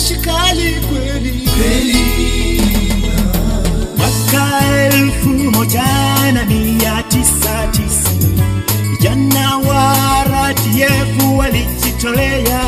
jeshi kali kweli kweli mwaka elfu moja na mia tisa tisini vijana wa RDF walijitolea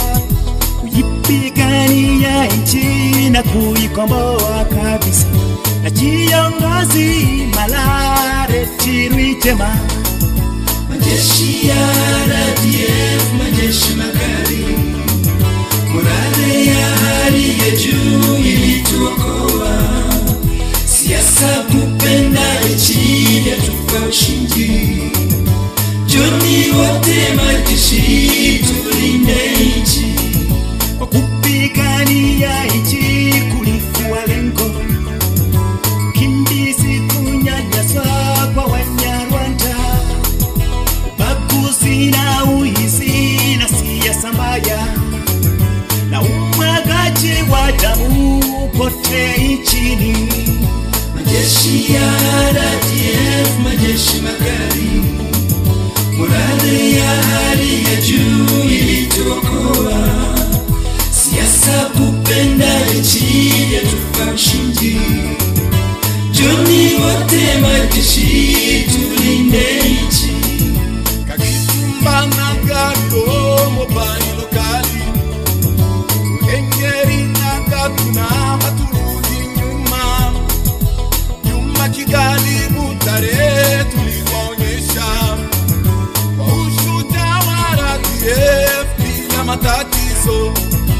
kuipigania nchi na kuikomboa kabisa, na kiongozi Malareti Rwigema majeshi ya RDF, majeshi makali, morale ya hali ya juu ilituokoa. Siasa kupenda nchi yatupa ushindi. Joni wote majeshi, tulinde nchi. kwa kupigania nchi kulikuwa lengo kimbizi kunyanyaswa kwa Wanyarwanda, ubaguzi na uizi na siasa mbaya na umwagaji wa damu kote nchini. Majeshi ya RDF, majeshi makali, morale ya hali ya juu ilituokoa. Siasa kupenda nchi yatupa ushindi. Joni wote majeshi, tulinde nchi. kakitumba na gato mobile lokali engeri na gatuna haturudi nyuma nyuma kigali butare tuliwaonyesha kwa ushujaa wa RDF bila matatizo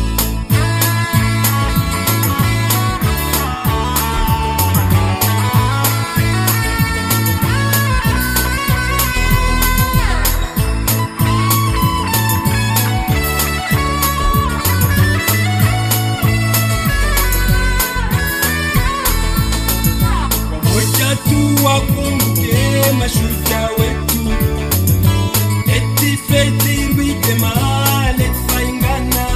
Wamoja tu wakumbuke mashujaa wetu, eti Faith Rwigema, leti Maingana,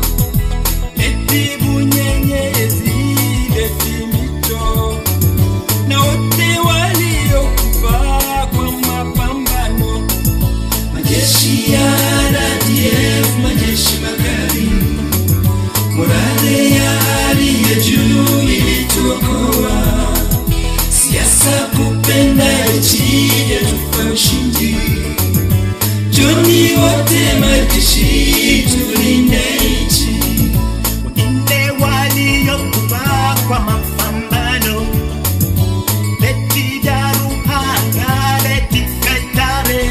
leti Bunyenyezi, leti Mito na wote waliokufa kwa mapambano. Majeshi ya RDF, majeshi magari, morale ya hali ya juu ilituokoa siasa kupenda nchi yatupa ushindi. Joni wote majeshi, tulinde nchi. wengine waliokufa kwa mapambano leti Daruhanga, leti Kaitare,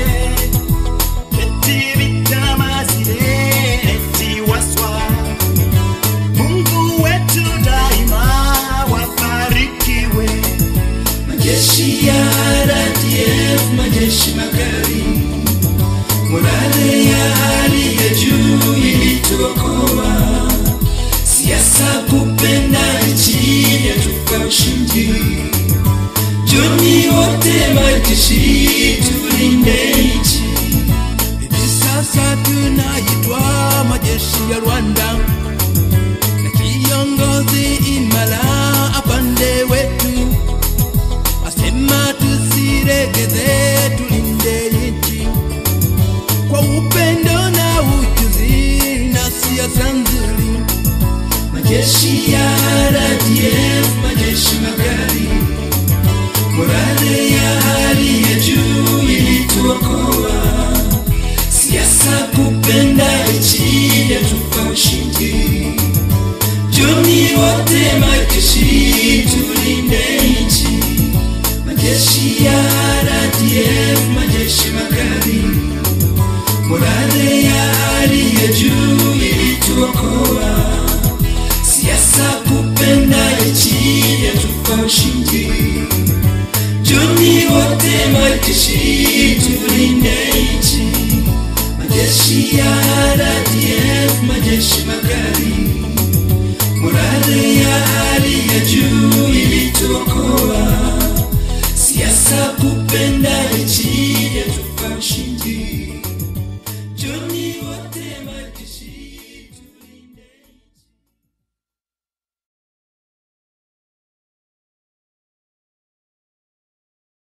leti Vitamazile, leti Waswa. Mungu wetu daima wabarikiwe. Majeshi ya RDF, majeshi magari, morale ya hali ya juu ilituokoa. Siasa kupenda nchi yatupa ushindi. Joni wote majeshi, tulinde nchi. hivi sasa tunaitwa majeshi ya Rwanda na kiongozi imara apande wetu asema tusiregeze, tulinde nchi kwa upendo na ujuzi na siasa nzuri. majeshi ya RDF, majeshi magari, morale ya hali ya juu ilituokoa. Siasa kupenda nchi yatupa ushindi. Joni wote majeshi